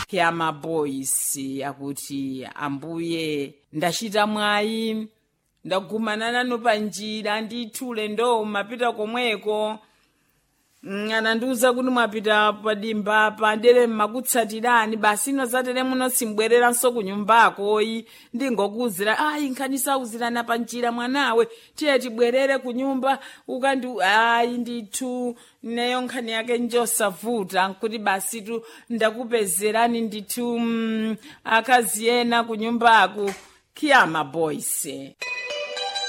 kiyama boys akuti ambuye ndachita mwayi ndagumana nanu panjira ndithule ndo mapita komweko Mm, anandiuza kuti mwapita padimba padere mmakutsatirani basi ino zatere muno simbwereranso ku nyumbakoyi ndingokuwuzira ayi nkhani sauzirana panjira mwanawe tiye tibwerere ku nyumba ukandi ayi ndithu neyo nkhani yake njosavuta nkuti basi tu ndakupezerani ndithu mm, akazi ena ku nyumbaku kiyama boys